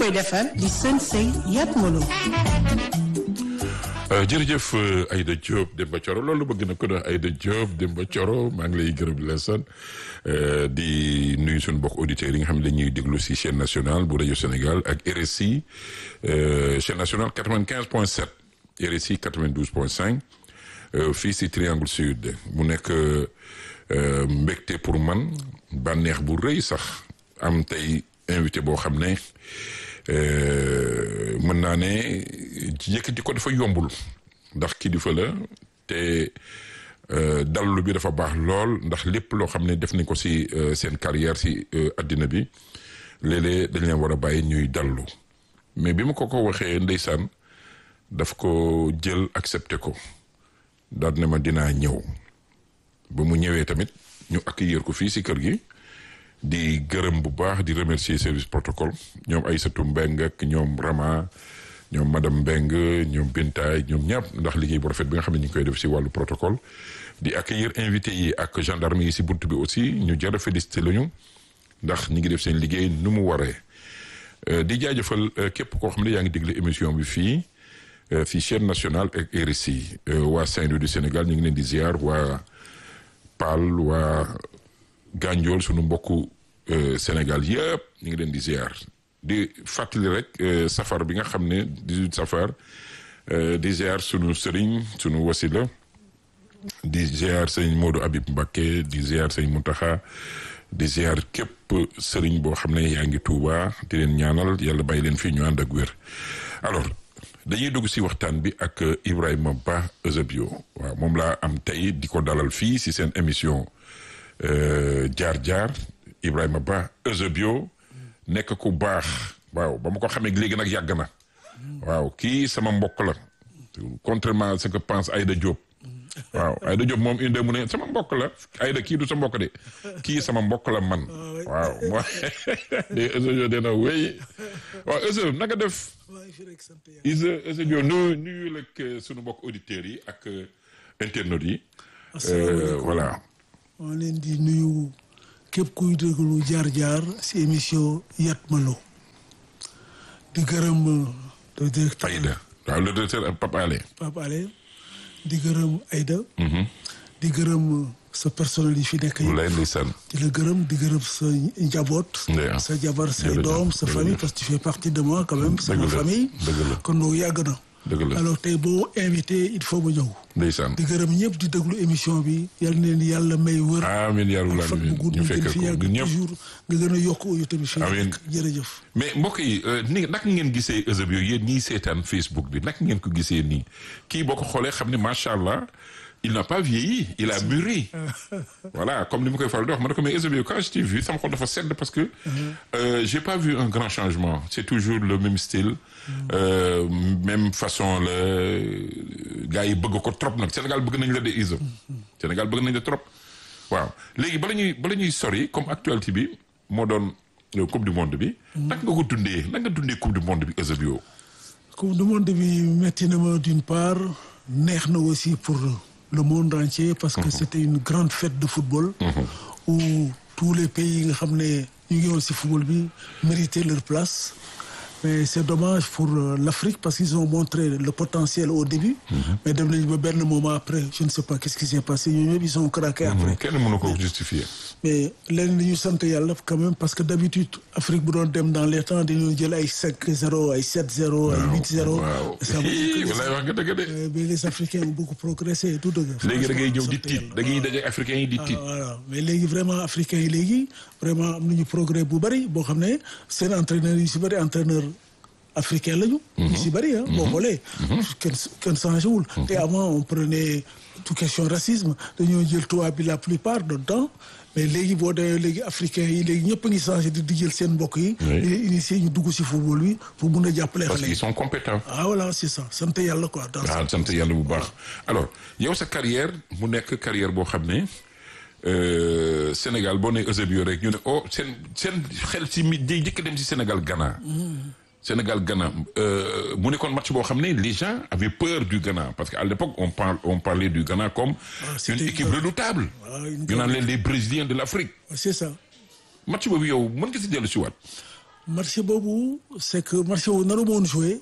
koy defar di sën sëy Yat Molo jërëjëf Aïda Diop Demba Thioro loolu bëgg na ko doon Aïda Diop Demba Thioro maa ngi lay gërëm di la sant di nuyu suñu mbokk auditeurs yi nga xam ne dañuy déglu si chaîne nationale bu rajo Sénégal ak RSI chaîne nationale 95 point 7 RSI 92 point 5 fii si Triangle Sud mu nekk mbégte pour man bànneex bu rëy sax am tey invité boo xam ne mën naa ne yëkkati ko dafa yombul ndax kilifa la te dallu bi dafa baax lool ndax lépp loo xam ne def nañ ko si seen carrière si addina bi léeg-léeg dañ leen war a bàyyi ñuy dallu mais bi ma ko ko waxee ndeysaan daf ko jël accepté ko daal ne ma dinaa ñëw ba mu ñëwee tamit ñu accueillir ko fii si kër gi di gërëm bu baax di remercier service protocole ñoom Aïssatou Mbeng ak ñoom Rama ñoom madame Mbeng ñoom Bintaay ñoom ñàpp ndax liggéey bu rafet bi nga xam ne ñu ngi koy def si wàllu protocole di accueillir invité yi ak gendarme yi si bunt bi aussi ñu jar a félicité lañu ndax ñi ngi def seen liggéey nu mu waree di jaajëfal képp koo xam ne yaa ngi déglu émission bi fii fii chaîne nationale ak RSI waa Saint-Louis du Sénégal ñu ngi leen di ziar waa Paal waa Ganjool sunu mbokku Sénégal yëpp ñu ngi leen di ziar di fàttali rek safar bi nga xam ne 18 safar di ziar sunu sëriñ sunu wasila di ziar sëñ Modou Habib Mbacké di ziar sëñ Mountakha di ziar képp sëriñ boo xam ne yaa ngi Touba di leen ñaanal yàlla bàyyi leen fii ñu ànd ak wér alors dañuy dugg si waxtaan bi ak Ibrahima Ba Eusebio waaw moom laa am tey di ko dalal fii si seen émission jaar jaar Ibrahima Ba Eusebio nekk ku baax waaw ba ma ko xamee léegi nag yàgg na waaw kii sama mbokk la contrairement à ce que pense Aïda Diop waaw Aïda Diop moom inde mu ne sama mbokk la Aïda kii du sa mbokk de kii sama mbokk la man waaw moo de Eusebio dina wéy waaw Eusebio naka def Eusebio nuyu nuyu lak sunu mbokk auditeurs yi ak internautes yi voilà maa leen di nuyu képp kuy déglu jaar-jaar si émission Yat Molo di gërëm le directeur Aïda waaw le directeur Pape Alé Pape Alé di gërëm Aïda di gërëm sa personnel yi fi nekk yi lay ndeysaan di la gërëm di gërëm sa njaboot sa jabar say doom sa famille parce que tu fais partie de moi quand même sama famille kon loolu yàgg na dëgg la alors tey boo invité il faut ma ñëw. ndeysaan di gërëm ñëpp di déglu émission bi yal na leen yàlla may wër. amiin yaa rabbal fan bu gudd ñu ñu fekk gën fi ko yàgg ñun ñëpp toujours nga gën a yokk yow tamit. fi Amiin. nekk jërëjëf. mais mbokk yi ni naka ngeen gisee Eusebio yéen ñiy seetaan Facebook bi naka ngeen ko gisee nii kii boo ko xoolee xam ne macha allah il n'a pas vieilli il a mûri voilà comme ni ma koy faral di wax ma ne ko mais Eusebio quand je t'ai vu sama xol dafa sedd parce que euh, j'ai pas vu un grand changement c'est toujours le même style euh, même façon la gars yi bëgg ko trop nag Sénégal bëgg nañ la de Iso Sénégal bëgg nañ la trop waaw léegi bala ñuy bala ñuy sori comme actualité bi moo doon euh, coupe du monde bi naka nga ko dundee naka nga dundee coupe du monde bi Eusebio coupe du monde bi metti na ma d'une part neex na aussi pour le monde entier parce que c'était une grande fête de football où tous les pays yi nga xam ne ñu ngi woon ci football bi méritaient leur place mais c'est dommage pour euh, l'Afrique parce qu'ils ont montré le potentiel au début mais dem nañu ba benn moment après je ne sais pas qu'est-ce qui s'est passé ñoom ñëpp ils ont craqué après kenn mënu ko justifier mais leen li ñu sant yàlla quand même parce que d'habitude Afrique bu doon dem dans les temps dañu jël ay 5-0 ay 7-0 ay 8-0 waaw ça veut dire que walaay wax nga dëgg de Euh, mais les Africains ont beaucoup progressé et tout dëgg. léegi da ngay ñëw di sant tiit yàlla. da ngay daje africains yi di Ah, tiit voilà mais léegi vraiment africains yi léegi vraiment am nañu progrès bu bari boo xam ne seen entraîneurs yu si bari entraîneur africain lañu. ñu si bari ah. boo xoolee. kenn kenn changé wul. te avant on prenait tout question racisme dañoo jël tubaab bi la plupart du temps mais léegi boo demee léegi africains yi léegi ñëpp a ngi changé di di jël seen mbokk yi. Oui. di initier ñu dugg si football bi pour mun a jàppale parce xale qu'ils yi. sont compétents ah voilà c'est ça sant yàlla quoi. dans waaw sant yàlla bu baax alors yow sa carrière mu nekk carrière boo xam ne euh, Sénégal boo nee Eusebio rek ñu ne oh seen seen xel si mi day jëkk dem si Sénégal Ghana Sénégal Ghana euh, mu nekkoon match boo xam ne les gens avaient peur du Ghana parce que à l'époque on parle on parlait du Ghana comme Ah, une c'était équipe une- redoutable Ah, une ñu naan leen les Brésiliens de l'Afrique c'est ça. match boobu yow mën nga si dellu si waat match boobu c'est que match boobu naru moon joué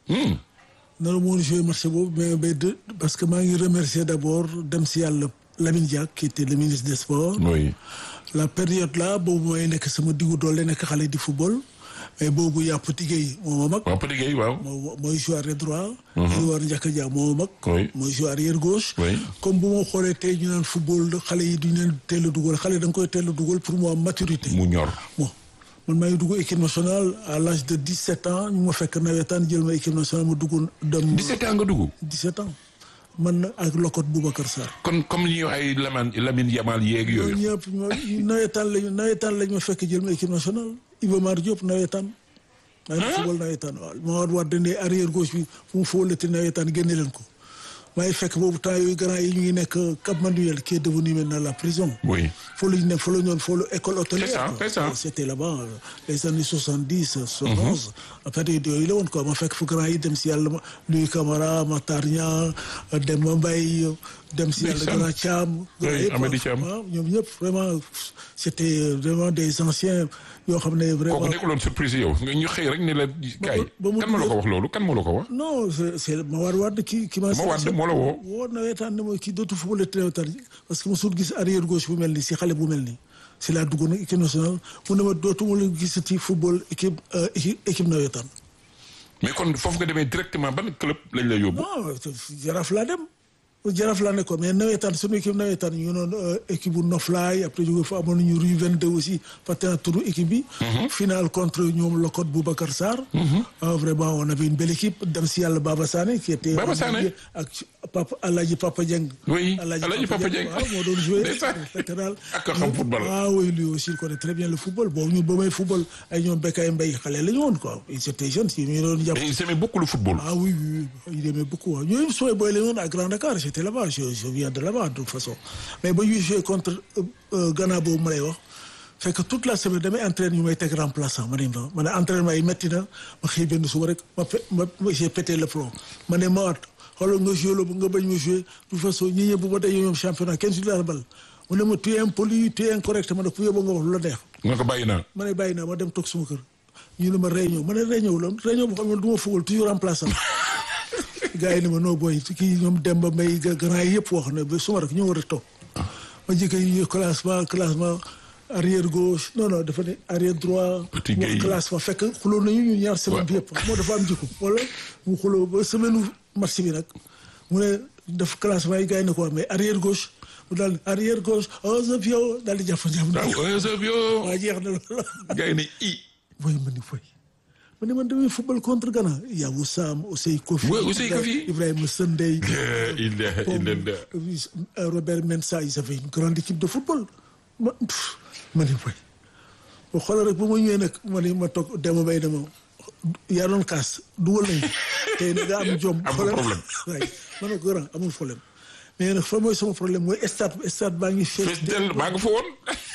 naru moon joué match boobu mais mais de parce que maa ngi remercier d'abord dem si yàlla Lamine Diack qui était le ministre des sports oui la période là boobu mooy nekk sama diggu doole nekk xale di football mais boobu yaa Petit Gueye moo ma mag waaw Petit Gueye waaw. moo mooy joueur arrière droit Edouard Ndiaka Dia moo ma mag Oui. mooy joueur arrière gauche Oui. comme bu ma xoolee tey ñu naan football xale yi duñu leen teel a dugal xale da nga koy teel a dugal pour mu am maturité mu ñor. bon man maa ngi dugg équipe nationale à l'âge de 17 ans ñu ma fekk nawetaan jël ma équipe nationale ma dugg dem 17 ans nga dugg. 17 ans man ak Lokot Boubacar Sarr kon comme ñu ay Lamine Lamine Yamal yeeg ñooñu yooyu. ñëpp ñoo nawetaan lañu nawetaan lañ ma fekk jël ma équipe nationale Iba Mar Diop nawetaan maa ngi football nawetaan waaw maa war war dene arrière gauche bi fu mu fóolati nawetaan génne leen ko maa ngi fekk boobu temps yooyu grand yi ñu ngi nekk Cap Manuel qui est devenu maintenant la prison oui. foo la ñu nekk foo la ñu doon foo la école hôtelière. C'est ça, quoi. c'est ça. C'était là-bas euh, les années soixante dix soixante onze. après yooyu la woon quoi ma fekk fu grand yi dem si yàlla ma Louis Camara Matar Niang Demba Mbaye dem si yàlla Ndeysaan. grand Thiam. grand Oui, yëpp, Amady quoi. Thiam. waaw ñoom ñëpp vraiment c'était vraiment des anciens yoo xam ne vraiment. kooku nekkuloon surprise yow nga ñu xëy rek ne la kaay. ba mu kan ma la ko wax loolu kan ma la ko wax. non c'est c'est ma war waat ki ki ma. Ma Wade moo la woo. woo nawetaan ne ma kii dootu football nawetaan parce que mosul gis arrière gauche bu mel nii si xale bu mel nii si laa dugg nag équipe nationale mu ne ma dootuma la gisati football équipe euh, équipe équipe nawetaan. mais kon foofu nga demee directement ban club lañ la yóbbu. non jaraaf laa dem jaraaf laa nekkoon mais nawetaan sunu équipe nawetaan ñu noon équipe bu Noflaay après jóge fa amoon nañu rue 22 aussi fàtte naa turu équipe bi. finale contre ñoom Lokot Boubacar Sarr. ah vraiment on avait une belle équipe dem si yàlla Baba Sané qui était. Baba Sané. ak papa Alaaji Papa Dieng. Oui, Alaaji Papa Dieng. waaw moo doon joué. Ndeysaan. latéral. Ak ko xam football. ah oui lui aussi il connaît très bien le football boobu ñun ba may football ay ñoom Bekay Mbaye xale la ñu woon quoi ils étaient jeunes si ñu doon jàpp. mais ils aimaient beaucoup le football. Ah oui, oui, oui, il aimait beaucoup. hein. Ñooñu sooy booy la ñu woon à Grand Dakar j'étais là-bas je, je viens de là-bas de toute façon mais ba ñuy joué contre euh, euh, Ghana boobu ma lay wax fekk toute la semaine damay entraîne ñu may teg remplaçant ma ne ma ma ne entraînement yi métti na ma xëy benn suba rek ma pe- ma ma- j'ai pété le plomb ma ne ma waat xoolal nga joué la nga bañ ma joué de toute façon ñi ñëpp bu ma dajee ñoom championnat kenn si la bal mu ne ma tu es impoli tu es incorrect ma ne ku yóbbu nga wax lu la neex nga ko bàyyi naa. ma ne bàyyi naa ma dem toog suma kër ñu ne ma réunion ma ne réunion la réunion boo xam ne du ma football toujours remplaçant gars yi ne ma noo booy kii ñoom Demba Mbaye ga- grand yi yëpp wax na ba suma rek ñoo war a toog ma jëkk yi classement classement arrière gauche non non dafa ne arrière droit Petit wax Gueye. classement fekk xuloo nañu ñu ñaar semaine bi yëpp moo dafa am jikko wala mu xuloo ba semaine match bi nag mu ne def classement yi gars yi ne ko mais arrière gauche mu daal arrière gauche Eusebio daal di jàpp jàpp waaw Eusebio. waa jeex na loolu gars yi ne i. voy ma ni foy ma ne man damay football contre Ghana yaa Wissam Osei Kofi Ouais, Osei Kofi. Ibrahima Sendey La ilaha illallah. euh, Robert Mensah ils avaient une grande équipe de football ma pff, ma ni foy ba xoolal rek ba ma ñëwee nag ma ni ma toog dema bay dama yaa doon kaas dugal nañu tey nag nga am jom Amul xoolal problème. waay ma ne ko grand amul problème mais nag fa mooy sama problème mooy stade stade baa ngi fees fees dell maa nga fa woon.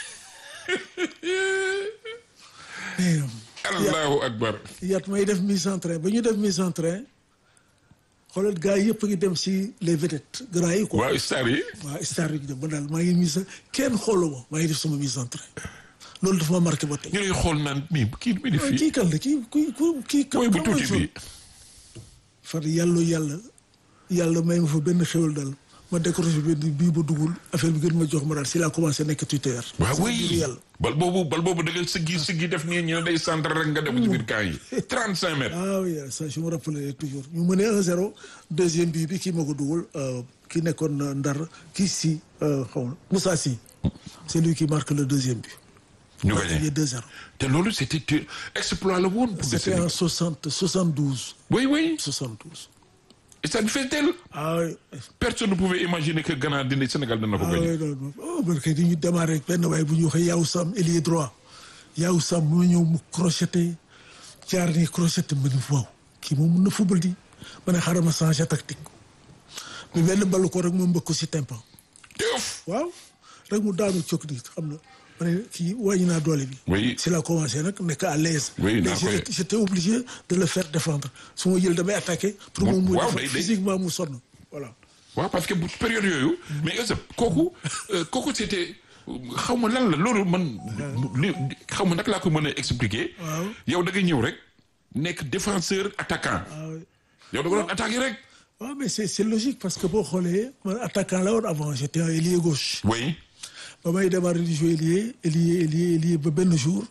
mais allahu akbar. yaat may def mise en train ba ñu def mise en train xoolal gars yi yëpp a ngi dem si les vedettes grands yi quoi. waaw star yi. waaw star yi ñu dem ba daal maa ngi mise kenn xooluma maa ngi def sama mise en train loolu dafa ma marqué ba tey. ñu lay xool naan mi kii mi di waaw fii. kii kan la kii kii kii kii. mooy bu kan mooy tuuti sol? bi. far yàlla yàlla yàlla may ma fa benn xéwal daal ma décroché benn bii ba dugul affaire bi gën ma jox ma daal si laa commencé nekk tuteur. waaw Sama oui biiru yàlla. bal boobu bal boobu da nga siggi siggi def nii ñu ne day centre rek nga dem ci biir camp yi. 35 mètres. ah oui ça je me rappelle toujours ñu mënee 1-0 deuxième bii bi kii ma ko dugal euh, ki nekkoon euh, Ndar kii si euh, xaw ma Moussa Sy c'est lui qui marque le deuxième but. ñu Il y gagné a 2-0. te loolu c'était exploit la woon pour le C'était Sénégal. en 60 72 oui oui. 72. stade bi fees dell. ah oui personne ne pouvait imaginer que Ghana dina Sénégal dina ko ah gagné. oui non non oh man kay dañuy démarrer ak benn waaye bu ñu waxee Yaw Sam ailier droit Yaw Sam mu ñëw mu crocheté jaar nii crocheté ma ni waaw kii moom mun na football di ma ne xaaral ma changé tactique mais benn ballu ko rek mu mbëkk ko si tympan teuf. waaw rek mu daanu cokk di xam na ma ne kii wàññi naa doole bi. Oui. si la commencé nag nekk à l'aise Oui, naa léegi koy- j'étais- j'étais obligé de le faire défendre su ma jël damay attaqué. pour moom mu waaw, def day- day- physiquement mu sonn voilà. waaw parce que bu période yooyu. mais est kooku euh, kooku c'était xaw ma lan la loolu man li xaw ma naka laa ko mën a expliquer Waaw. yow da nga ñëw rek nekk défenseur attaquant ah oui. yow da nga doon attaquer rek waaw mais c'est c'est logique parce que boo xoolee man attaquant la woon avant j'étais un ailier gauche oui ba may démarrer di jouer ailier ailier ailier ailier ba benn jour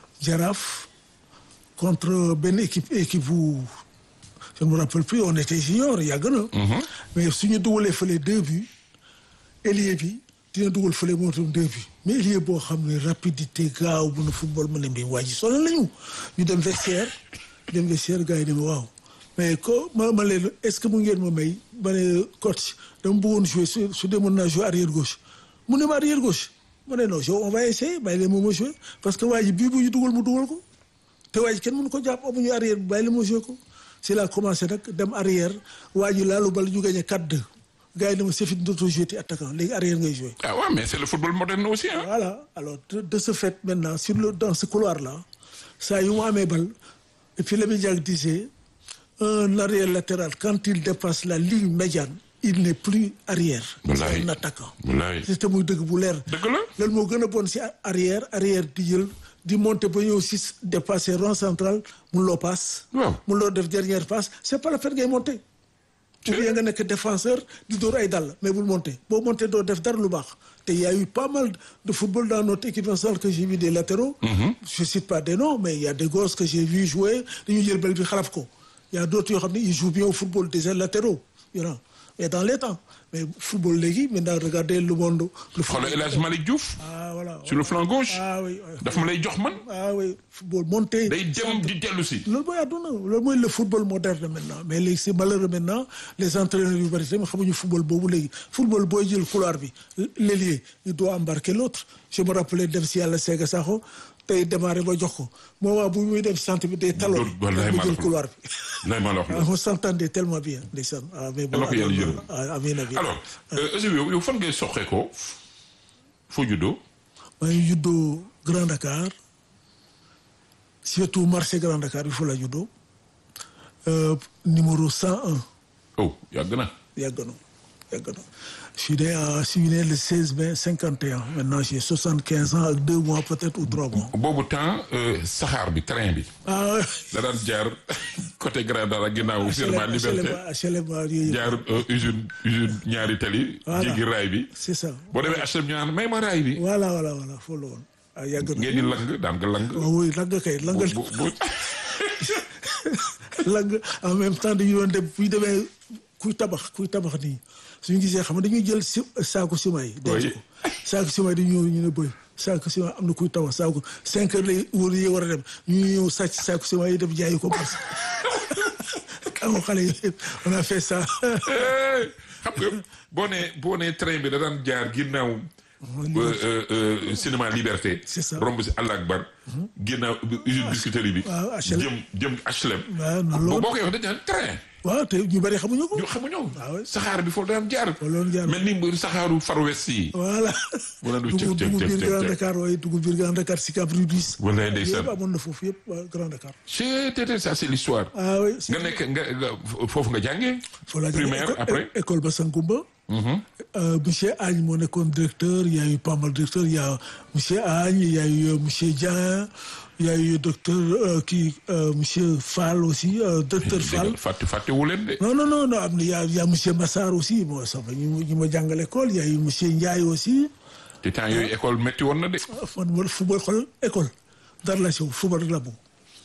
Jaraaf contre benn équipe équipe bu je ne me rappelle plus on était junior yàgg na mais suñu dugalee fële deux buts ailier bi dina dugal fële moo tam deux buts mais ailier boo xam ne rapidité gaaw bu na football mu ne mbi waa ji sonal lañu ñu dem vestiaire dem vestiaire gars yi ne ma waaw mais ko ma ma leen est-ce que mu ngeen ma may ma ne coach dama bëggoon jouer su su dee mën naa jouer arrière gauche mu ne ma arrière gauche ma ne non on va essayer bàyyi leen moom ma jouer parce que waa ji bii bu ñu dugal mu dugal ko te waa ji kenn mënu ko jàpp amuñu arrière bàyyi leen ma jouer ko si la commencé nag dem arrière waa ji laalu bal ñu gagné 4-2 gars yi ne ma c'est fini dootoo jouer ti attaquant léegi arrière ngay jouer ah ouais mais c'est le football moderne aussi hein voilà alors de, de ce fait maintenant sur le dans ce couloir là saa yu mu amee bal et puis Lamine Diack disait un arrière latéral quand il dépasse la ligne médiane il n'est plus arrière. Wallaay. c'est un attaquant. wallaay c'était muy dëgg bu leer. dëgg la loolu moo gën a bon si arrière arrière di jël di monter ba ñëw si dépasser rond central mun loo passe. Waaw. mun loo def dernière passe c'est pas la peine ngay monter. ou bien nga nekk défenseur di dóor ay dàll mais bul monter boo monter doo def dara lu baax te y a eu pas mal de football dans notre équipe nationale que j'ai vu des latéraux. je cite pas des noms mais il y a des gosses que j'ai vu jouer dañuy jël bal bi xalaf ko y a d'autres yoo xam ne ils jouent bien au football des latéraux you know mais dans les temps mais football léegi maintenant regardez le monde. le xoolal El Hadj Malick Diouf ah voilà. sur le flanc gauche ah oui oui. daf ma lay jox man ah oui football monté. day dem di dellu si loolu mooy àdduna loolu mooy le football moderne maintenant mais léegi c'est malheureux maintenant les entraîneurs yu bari tamit xamuñu football boobu léegi football booy jël couloir bi l'ailier il doit embarquer l'autre je me rappelais dem si yàlla Sega Sakho tey démarré ba jox ko moment bu muy dem centre bi day taloo wallaay ba maa la jël ko couloir bi lay ma la wax ah loolu on s'entendait tellement bien ndeysaan ah mais bon Yàlla ko yàlla yërëm. ah amiin amiin alors Eusebio yow yow fan ngay soxee ko foo juddoo maa ngi juddoo Grand Dakar surtout marché Grand Dakar il faut la juddoo euh, numéro 101 oh yàgg na yàgg na yàgg na je suis né à je suis né le 16 mai 51 maintenant j'ai 75 ans ak deux mois peut-être ou trois mois. boobu temps euh, saxaar bi train bi ah da daan jaar côté Grand Dara ginnaaw Firma Liberté HLM yooyu jaar euh, usine usine ñaari tali Voilà. jéggi raay bi c'est ça. boo demee HLM ñu naan may ma raay bi voilà voilà voilà foofu la woon ah yàgg na. ngeen di lang daan nga lang waaw oui lang kay lang bu bu lang en même temps dañu doon dem bu ñu demee kuy tabax kuy tabax nii suñu gisee xam nga dañuy jël si saako ciment yi. denc Oui. ko saako ciment yi dañu ñëw ñu ne boy saako ciment am na kuy tabax saako cinq heures lay wóor yi war a dem ñu ñëw sàcc saako ciment yi dem jaayi ko parce que amoo xale yi on a fait ça. Eh, xam nga boo nee boo nee train bi da daan jaar ginnaaw euh, euh, euh, cinéma Liberté C'est ça. romb si Allah Akbar ginnaaw usine biscuiterie bi waaw, HLM. jëm jëm HLM waaw noonu la boo woon. boo koy wax dañ naan train waaw te ñu bari xamuñu ko. ñu xamuñu Ah ouais. saxaar bi foofu daan jaar Foofu la doon jaar. mel ni saxaaru Far West yi voilà. Mu ne du dugg cëf, cëf, dugg cëf, biir cëf, Grand cëf. Dakar waaye dugg biir Grand Dakar Sicap Rubis. Wallaay ndeysaan. yëpp amoon na foofu yëpp waa Grand Dakar. c'est c'est ça c'est l'histoire ah oui. nga nekk nga nga foofu nga jàngee Faut la primaire école- après école Bassangoumba. Euh, monsieur Agne moo nekkoon directeur il y a eu pas mal de directeurs il y a monsieur Agne il y a eu euh, monsieur Dieng il y a eu docteur euh, kii euh, monsieur Fall aussi euh, docteur Fall. fàtte fàttewu leen de non non non non am na y a y a monsieur Massar aussi moo sax ñu ma ñu ma jàngal école il y a eu monsieur Ndiaye aussi. te temps yooyu école métti woon na de fan ma football xool école dara la si football rek la bëgg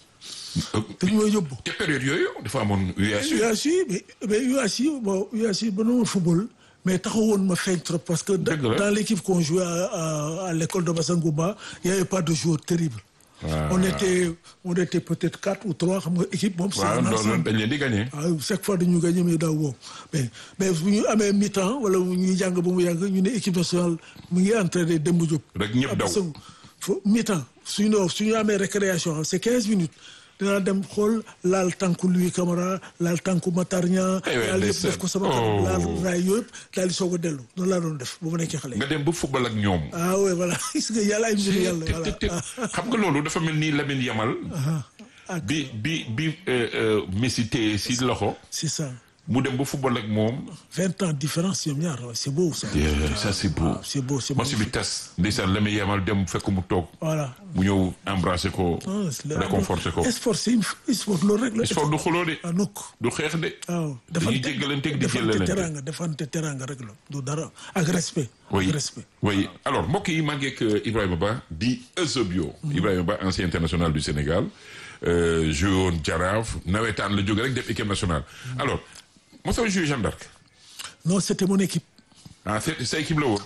te ñu may yóbbu. te période yooyu dafa amoon UASU UASU mais mais UASU bon UASU ba noonu football mais taxawoon ma feeñ trop parce que Dëgg la. dans l'équipe qu'on jouait à, à, à l'école de Bassangouba il y avait pas de joueurs terribles Ah. on était on était peut-être quatre ou trois xam nga équipe moom c'est waaw un loolu ensemble dañ leen di gagné waaw chaque fois dañu gagné mais daaw boobu mais mais bu ñu amee mi-temps wala bu ñuy jàng ba mu yàgg ñu ne équipe nationale mu ngi entraîné Demba Diop Rek ñëpp daw. Bassangou fo mi-temps suñu ne suñu amee récréation c'est quinze minutes dinaa dem xool laal tànku Louis Camara laal tànku Matar Niang Eh ouais, laal yëpp ndeysaan. def ko sama Oh. kanam laal raay yëpp daal di soog a dellu noonu laa doon def ba mu nekkee xale nga dem ba football ak ñoom ah oui voilà gis nga yàlla ay mbir yàlla te voilà te te xam nga loolu dafa mel ni Lamine Yamal ah bi bi bi euh, euh, Messi téye si loxo c'est ça mu dem ba football ak moom. vingt ans différence ñoom ñaar waaw, c'est beau ça. ça c'est beau. c'est beau c'est match bi tas ndeysaan la muy yemal dem fekk mu toog. voilà. mu ñëw embrasser ko. Ah, c'est le- réconforter ko. sport c'est une sport loolu rek la. sport du xuloo de. ah nokk du xeex de. waaw dañuy jéggalanteeg di defante jëlalante. teranga defante teranga rek la du dara ak respect. oui ak respect. oui alors mbokk yi maa ngi ak Ibrahima Ba di Eusebio. Ibrahima Ba ancien international du Sénégal euh, joué woon Jaraaf nawetaan la jóge rek def équipe nationale. alors mosoo joué Jeanne d'Arc non c'était mon équipe. ah c'est sa équipe la woon.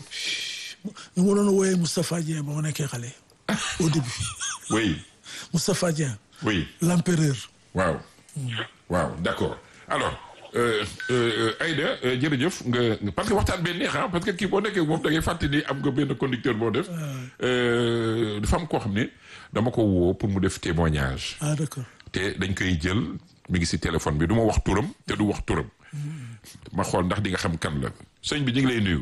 ñu ma doon wooyee Moustapha Dieng ba ma nekkee xale. au début oui Moustapha Dieng. oui l'empereur. waaw. waaw d'accord alors euh, euh, Aïda euh, jërëjëf nga nga- parce que waxtaan bee neex ah parce que kii boo nekkee moom da ngay fàttali am nga benn conducteur boo def. Euh, dafa am koo xam ne dama ko woo pour mu def témoignage. ah d'accord. te dañ koy jël mi ngi ci téléphone bi du ma wax turam te du wax turam ma xool ndax di nga xam kan la sëñ bi ñu ngi lay nuyu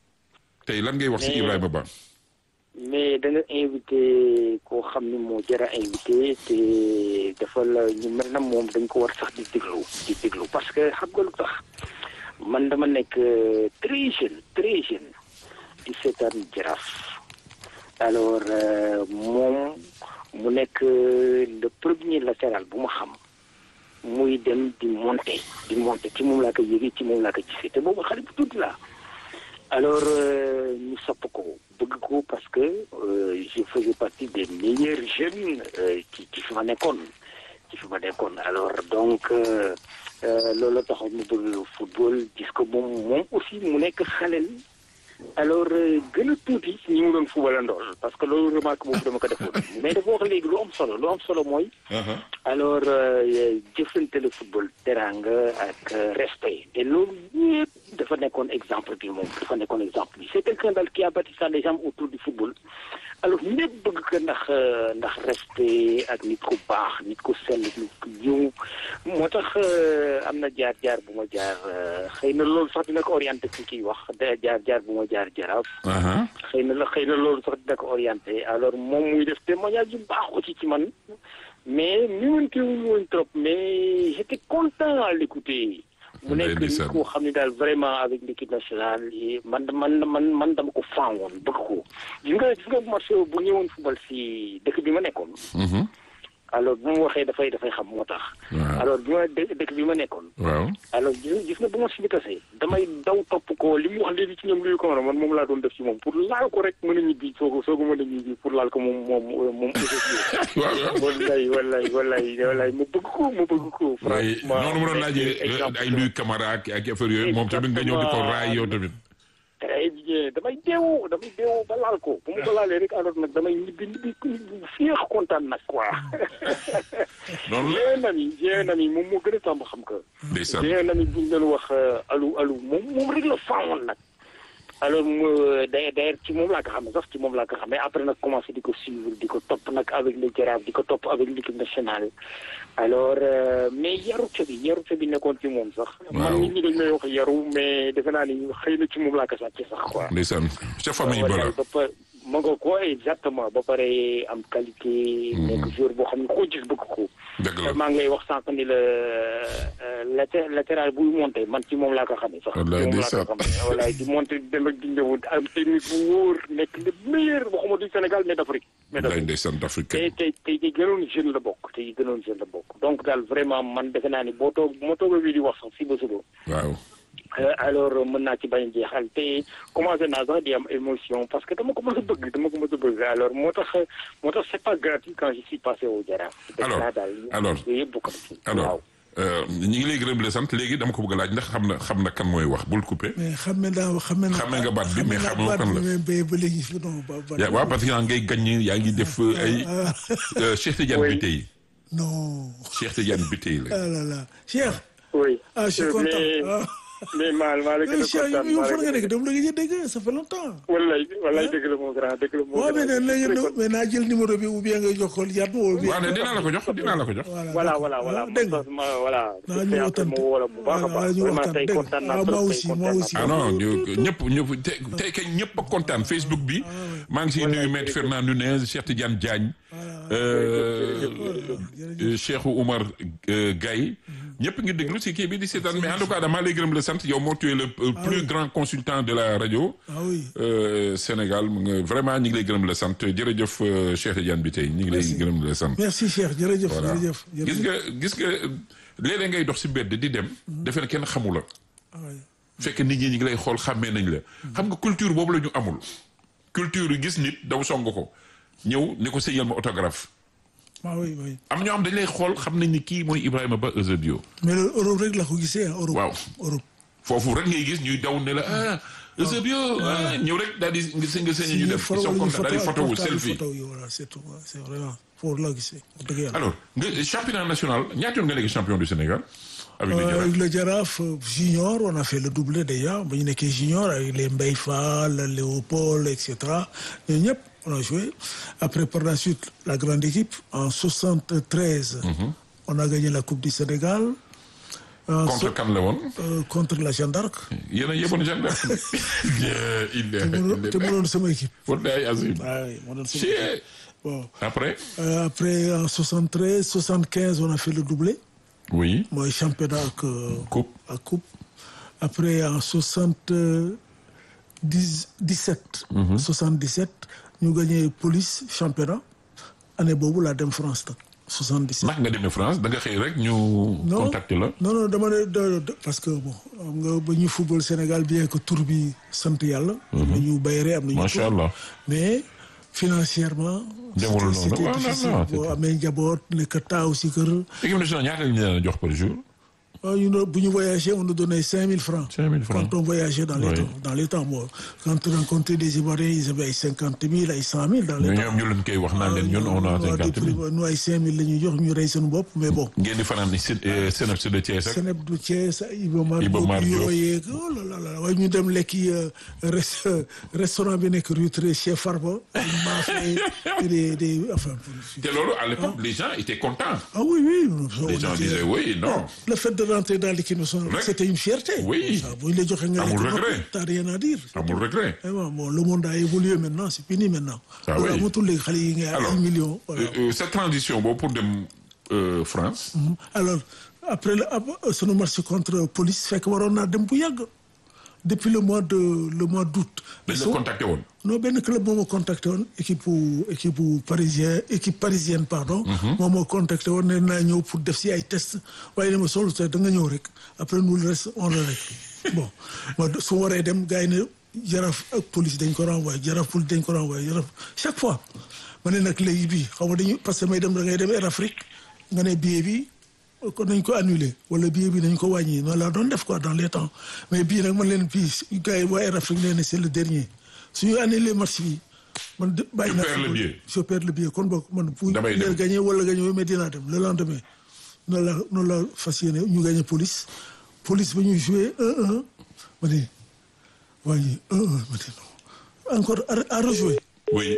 tey lan ngay wax ci Mais- Ibrahima Ba mais da nga invité koo xam ni moo jar a invité te dafa la ñu mel na moom dañ ko war sax di déglu di déglu parce que xam nga lu tax man dama nekk euh, très jeune très jeune di seetaan jaraaf alors euh, moom mu nekk euh, le premier latéral bu ma xam muy dem di monter di monter ci moom laa ko yëgee ci moom laa ko gisee te boobu xale bu tuuti laa alors euh, ñu sopp ko bëgg ko parce que euh, je faisais partie des meilleurs jeunes euh, ci ci fi ma nekkoon ci fi ma nekkoon alors donc euh, euh, loolu taxoon mu bëgg football gis ko moom moom aussi mu nekk xaleel alors euh, gën a tuuti ci ñi mu doon footballandool parce que loolu remarque boobu dama ko defoon mais dafa wax léegi lu am solo lu am solo mooy alors euh, jëflante le football teranga ak euh, respect te loolu yëpp dafa nekkoon exemple bi moom dafa nekkoon exemple bi c'est quelqu'un daal qui a bâti ça les gens autour du football alors ñëpp bëgg ko ndax euh, ndax respect ak nit ku baax nit ku sell nit ku yiw moo tax euh, am na jaar jaar bu ma jaar euh, xëy na loolu sax dina ko orienté ci kiy wax da jaar jaar bu ma jaar jaraaf aha xëy na la xëy na loolu sax dina ko orienté alors moom muy def témoignage yu baax aussi ci man mais miwante wuñu woon trop mais j'étais content à l'écouter mu nekk nit ndeysaan. koo xam ne daal vraiment avec l'équipe nationale yi man man man man dama ko fan woon bëgg ko gis nga gis nga match bu ñëwoon football si dëkk bi ma nekkoon mhm alors bu mu waxee dafay dafay xam moo tax Waaw. alors bi ma dë- dëkk bi ma nekkoon waaw alors gis nga gis nga bu ma si bi tasee damay daw topp ko li mu wax léegi ci ñoom luy ko man moom laa doon def ci moom pour laal ko rek mën a ñibbi soo ko soo ko mën a ñibbi pour laal ko moom moom moom waaw waaw wallaay wallaay wallaay wallaay ma bëgg ko ma bëgg ko waaye franchement noonu mu doon laajee exemple ay luy camara ak ak affaire yooyu moom tamit nga ñëw di ko raay yow tamit très bien damay deewu damay deewu ba laal ko bu ma ko laalee rek alors nag damay ñibbi ñibbi ñibbi féex kontaan nag quoi noonu la j'ai un ami j'ai un ami moom moo gën a tàmb xam que ndeysaan j'ai un ami bu ñu doon wax alu alu moom moom rek la faawoon nag alors mu day d'ailleurs ci moom laa ko xamee sax ci moom laa ko xamee après nag commencé di ko suivre di ko topp nag avec le Jaraaf di ko topp avec l'équipe nationale alors euh, mais yarute bi yarute bi nekkoon ci moom sax man nit ñi dañ may wax yaru mais defe naa ni xëy na ci moom laa ko sàcc sax quoi ndeysaan ca famille ba la wallaay ba pa ma nga ko exactement ba pare am qualité nekk joueur boo xam ne koo gis bëgg ko dëgg la maa ngi lay wax sànq ni la laté latéral buy monté man ci moom laa ko xamee sax Wallaay ci moom laa ndeysaan. ko xamee wallaay di monté di dem ak di ñëw am technique bu wóor nekk le meilleur waxuma du Sénégal mais d'Afrique mais lay d'Afrique ndeysaan te d'Afrique te te yi gënoon jeune la bokk te yi gënoon jeune la bokk donc daal vraiment man defe naa ni boo toog bu ma toogee bii di wax sax fii ba suba waaw Euh, alors mën naa ci bañ a jeexal te commencé naa sax di am émotion parce que dama ko mës a bëgg dama ko mës a bëgg alors moo tax moo tax c'est pas gratuit quand je suis passé au Jaraaf. Alors, Def naa daal alors, yooyu yëpp bokk na ci. alors waaw euh, ñi ngi lay gërëm di la sant léegi dama ko bëgg a laaj ndax xam na xam na kan mooy wax bul coupé mais xam naa xam naa. Xamee nga baat bi, mais xam xamoo naa kan baat la. bi, mais ba ba léegi fi non ba ba. yaa waaw parce que yaa ngay gagné yaa ngi def euh, ay euh, Cheikh Tidiane Oui. Biteye non Cheikh Tidiane Biteye la ah là là Cheikh. oui. ah je suis Euh, content mais ah. mais maa maa la gën mais a Cheikh kontaan yow maa fan la nga gën a nekk dama la gëj a dégg ça fait longtemps. wallaay wallaay dëgg la moo grand dëgg la moo waaw mais grand. nag léegi mais naa jël numéro bi ou bien nga jox ko yaat ma ou bien. waaw ne dinaa la ko jox dinaa la ko jox voilà voilà voilà dégg nga. ma voilà. naa c'est ñu après waxtaan ma woo la bu baax a voilà baax ñu vraiment waxtaan tey dégg nga. kontaan naa Ah, trop moi tey aussi, moi kontaan naa aussi. ah non ñu- ñëpp ñëpp tey tey kay ñëpp a kontaan Facebook bi maa ngi siy nuyu maître Fernand Nunez Cheikh Tidiane Diagne euh, euh, Cheikh Oumar euh, Gaye ñëpp ngi déglu si kii bi di seetaan mais en tout cas damaa lay gërëm la sant yow moo tu es le euh, plus grand consultant de la radio ah oui euh, Sénégal mu nga vraiment ñi ngi lay gërëm la sant jërëjëf euh, Cheikh Tidiane bi tey ñi ngi lay Merci. gërëm la sant merci Cheikh jërëjëf voilà jërëjëf gis jërëjëf nga gis nga léeg-léeg ngay dox si mbedd di dem defe ne kenn xamu la ah oui. fekk nit ñi ñi ngi lay xool xàmmee nañ la xam nga culture boobu la ñu amul culture yi gis nit daw song ko ñëw ni ko sëñal ma autographe ah oui oui am ñoo xam dañ lay xool xam nañ ni kii mooy Ibrahima Ba Eusebio mais loolu Europe rek la ko gisee ah Europe Waaw. Europe foofu rek ngay gis ñuy daw ne la ah Eusebio ah ñëw rek daal di nga sëñ nga sëñ ñu def ils sont contents daal di photo wu selfie photo yi voilà c'est tout ouais, c'est vraiment foofu la gisee wax dëgg yàlla alors nga championnat national ñaata yoon nga nekk champion du Sénégal avec les Euh, Jaraaf avec le Jaraaf euh, junior on a fait le doublé déjà ba ñu nekkee junior avec les Mbaye Fall Léopold et cetera ñooñu ñëpp on a joué après par la suite la grande équipe en 73 on a gagné la coupe du Sénégal En contre so- kan la woon euh, contre la Jeanne d'Arc yéen a yeboon gendarme il te mu te mu doon sama équipe wallaay azim ah oui moo doon sama Chier. équipe bon après Euh, après en 73 75 on a fait le doublé oui mooy championnat ak euh, coupe ak coupe après en 70 17 77 ñu gagné police championnat année boobu laa dem France nag 77 ndax nga demee France da nga xëy rek ñu contacter la non non dama ne da- da- parce que bon xam nga ba ñuy football Sénégal bien que tour bi sant yàlla am nañu bayre am nañu macha tur. allah mais financièrement Demul c'était- noonu. c'était Ah, non, difficile non, boo c'était- amee njaboot nekk taaw si kër équipe nationale ñaata lañ leen a jox par jour waaw ñu ne bu ñu voyagé on nous donnait 5000 francs. 5000 francs. Quand on voyageait dans les Oui. temps. Dans les temps, moi, quand on rencontrait des Ivoiriens, ils avaient ay 50 000, ay 100 000 dans les mais temps. ñoom ñu leen koy wax naan leen ñun on a waaw cinquante depuis, mille nous ay 5 000 la ñuy jox ñu rey seen bopp mais bon. ngeen di fanaan si Sénap si de Thiès ak Seneb du Thiès Iba Mar Iba Diop Mar Diop. yooyeeg oh là là là waaye ñu dem lekki euh, res- euh, restaurant bi nekk rue Tré chez Farba. maafe des des enfin. te loolu à l'époque les gens étaient contents Ah oui, oui. les gens disaient oui non Le fait de rentrer dans l'équipe nationale, Rek. c'était une fierté. Oui. Ça, bu ñu la joxee nga Amul lekk regret. noppi, t'as rien à dire. amul regret Vraiment, bon, le monde a évolué maintenant, c'est fini maintenant. Ah Voilà, oui. amatul léegi xale yi nga alors ay millions. Voilà. euh, euh, cette transition boobu pour dem euh, France Mhm. Alors, après le ab- sunu match contre police, fekk waroon naa dem bu yàgg. Depuis le mois de le mois d'août. dañ la So- contacté woon non benn club moo ma contacté woon équipe bu équipe bu parisien équipe parisienne pardon. moom moo contacté woon ne naa ñëw pour def si ay test waaye ne ma solo te da nga ñëw rek après nous le reste on le règle bon ma su waree dem gars yi ne jaraaf ak police dañ ko renvoyé jaraaf police dañ ko renvoyé jaraaf chaque fois ma ne nag léegi bii xaw ma dañu parce que may dem da ngay dem Air Afrique nga ne billet bi kon nañ ko annulé wala billet bi nañ ko wàññi noonu laa doon def quoi dans les temps mais bii nag man leen bii gars yi waa Air Afrique nee na c'est le dernier suñu annulé match bi man de bàyyi naa perds le football. billet. je perds le billet kon boog man bu Damay dem. leen gagné wala gagné mais dinaa dem le lendemain noonu la noonu la fas yéene ñu gagné police police ba ñuy joué 1-1 ma ne waaye 1-1 ma ne non encore à à rejouer oui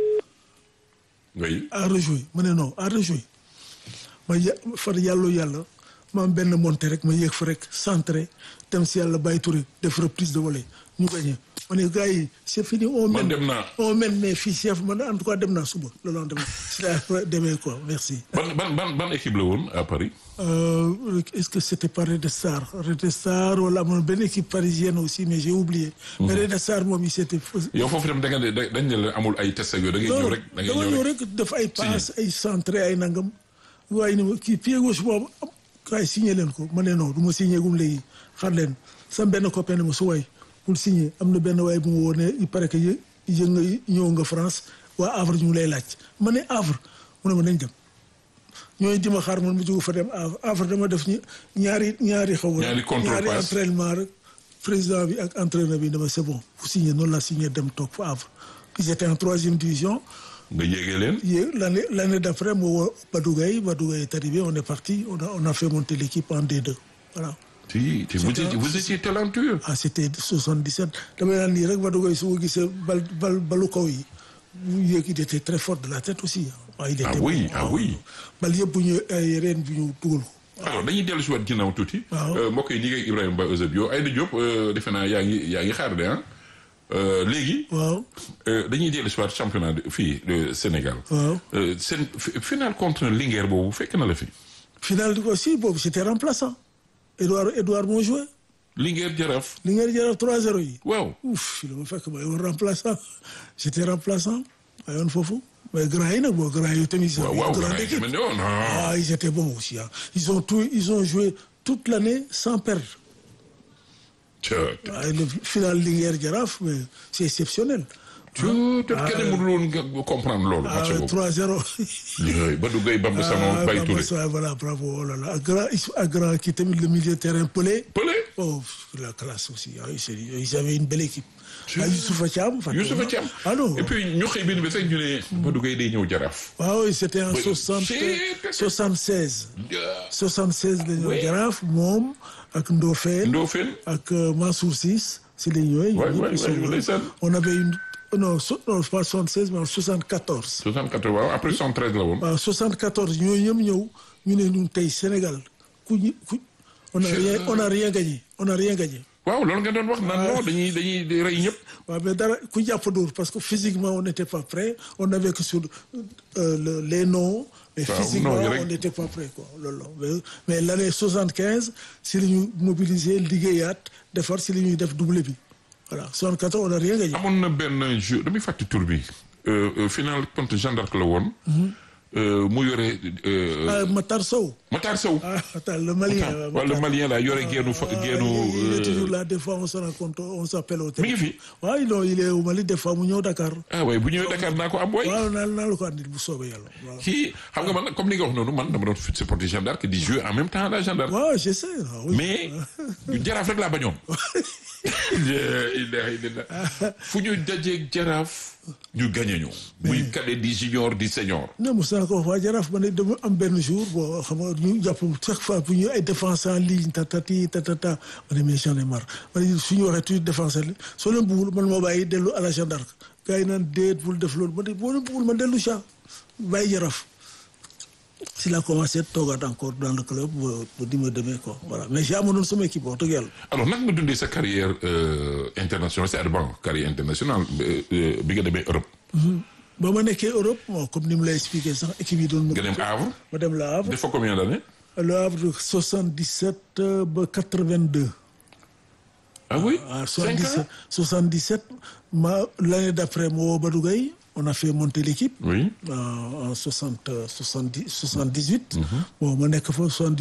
oui à rejouer ma ne non à rejouer ma ya far yàlla yàlla ma am benn monté rek ma yéeg fa rek centré dem si yàlla bàyyi Touré def reprise de volée ñu gagné ma ne gars yi c' est fini on man mène dem naa on mène mais fii chef man en tout cas dem naa suba le lendemain si laa demee quoi merci. ban ban ban ban équipe la woon à Paris Euh, est-ce que c'était pas Red Star Red Star wala amoon benn équipe parisienne aussi mais j'ai oublié. mais Red Star moom il s'était. yow foofu itam da nga ne da- dañ ne la amul ay test ak yooyu da ngay ñëw rek da ngay dama ñëw ñëw rek rek def ay passe ay centré ay nangam waaye ni ma kii pied gauche boobu am kaay signé leen ko ma ne non du ma signé gum léegi xar leen sam benn copain ne ma su waay pour signé am na benn waay bu ma woo ne il paraît que yë yë nga ñëw nga France waa Havre ñu ngi lay laaj ma ne Havre mu ne ma nañ dem ñooy dima xaar man mu jóg fa dem Havre Havre dama def ñi ñaari ñaari xaw ma Ñaari contrôle ñaari passe. entraînement rek président bi ak entraîneur bi dama c'est bon vous signé noonu la signé dem toog fa Havre ils étaient en troisième division nga yéegee leen Hier, L'année l'année d'après, moi, Badougaï, Badougaï est arrivé, on est parti, on a, on a fait monter l'équipe en D2. Voilà. si te vous C'était- étiez vous étiez talentueux Ah, c'était 77. damay naan nii rek Badougaï su ma gisee bal bal balu kaw yi mu yéeg il était très fort de la tête aussi. ah il était Ah oui, bon. ah oui. bal yëpp bu ñu ay reen bu ñu dugal ko. alors dañuy dellu si waat ginnaaw tuuti. Waaw. Euh, mbokk yi ñi ngi Ibrahima Ba Eusebio Aïda Diop euh, defe naa yaa ngi yaa ngi xaar de ah Euh, léegi. waaw euh, dañuy dellu si waat championnat de fii de Sénégal. waaw Euh, seen fi- final contre Linguère boobu fekk na la fi. finale bi aussi boobu j'étais remplaçant Edouard Edouard moo joué Linguère Jaraaf. li ngeen jëlaat 3-0 yi. waaw. ouf fi la ma fekk ma yoon remplaçant j'étais remplaçant ma yoon foofu mais grand yi nag bon grand yi tamit. ils ont waaw waaw une grande gars yi équipe. tamit ne woon, ah. ah ils étaient bons aussi ah ils ont tout ils ont joué toute l'année sans perdre. Tchè. waaye le final Linguère Jaraaf mais c'est exceptionnel. Tchè, te kenn mënul woon nga comprendre loolu. ah match boobu. 3-0. yooyu Badou Gueye Bamba Sanogo ah Baye Bamba Touré. Sa- voilà bravo oh là là ak grand ak grand kii tamit le milieu de terrain Pelé. Pelé. oh la classe aussi ah c'est ils avaient une belle équipe. ah Youssoufa Thiam. fàtte Youssoufa naa. Thiam. ah non. et puis ñu xëy benn bés rek ñu ne Badou Gueye day ñëw Jaraaf. waaw oui c'était en Oui. 60 C'est- 76. Ah. 76 la ñu Oui. jaraaf moom ak Ndofène. Ndofène. ak euh, Mansour Ciss si la ñu ñëwee. Ouais, ñëpp ouais, ils sont- ouais, ndeysaan. on avait une non so- non pas 76 mais en 74. 64 waaw après 73 la woon. waaw 74 ñooñu ñëpp ñëw ñu ne ñun tey Sénégal ku ñu ku on a rien on a rien gagné on a rien gagné. waaw loolu nga doon wax naan non dañuy dañuy di rey ñëpp. waaw mais dara ku jàpp dóor parce que physiquement on n'était pas prêt on avait que sur euh, le- les noms. mais Waaw, physiquement non yi rek. on n'était pas prêt quoi loolu la mais mais l'année 75 si la ñu mobiliser liggéeyaat defar si la ñuy def doublé bi voilà 74 on a rien gagné. amoon na benn jeu damay fàtte tur bi. Euh, euh, final contre Jeanne d'Arc la woon. Euh, mu yore. euh, ah Matar Sow. Matar Sow. ah attends le Malien. euh, wala Matar. Malien la yore geenu fa Ah, geenu. il est euh, toujours là des fois on se rencontre on s'appelle au Mi ngi téléphone. fi. waaw non il est au Mali des fois mu ñëw Dakar. ah waaye bu ñëwee Dakar naa ko am waay. waaw naa naa la ko andil bu soobee yàlla waaw. kii xam nga man nag comme li nga wax noonu man dama doon supporter Jeanne d'Arc di jouer en même temps la Jeanne d'Arc. waaw je sais. ah oui. mais jaraaf rek laa bañoon. ilaaha illallaah fu ñu dajeeg jaraaf ñu gagné ñu. muy cadet di junior di senior. ne mos naa ko wax waa Jaraaf ma ne dama am benn jour bon xam nga ñu jàpp chaque fois bu ñu ay défense en ligne tatati tatata ma ne mais j'en ai marre ma ne su ñu waxee toujours défense en ligne soo leen bëggul man moo bàyyi dellu à la Jeanne d'Arc gars yi naan déet bul def loolu ma ne boo leen bëggul ma dellu cha bàyyi Jaraaf si la commencé toogaat encore dans le club ba ba di ma demee quoi voilà mais j'ai amoon sama équipe wax dëgg yàlla. alors nag nga dundee sa carrière euh, internationale c'est bon carrière internationale euh, euh, bi nga demee Europe. ba ma nekkee Europe bon comme ni mu lay expliqué sax équipe yi doon. nga dem Havre. ma dem la Havre. def fa combien d'années. le Havre 77 ba 82. ah oui. Ah, cinq 77, ans 77 ma l'année d'après moo Badou Gueye on a fait monter l'équipe oui. en en 60 euh, 70 78. bon ma nekk fa 78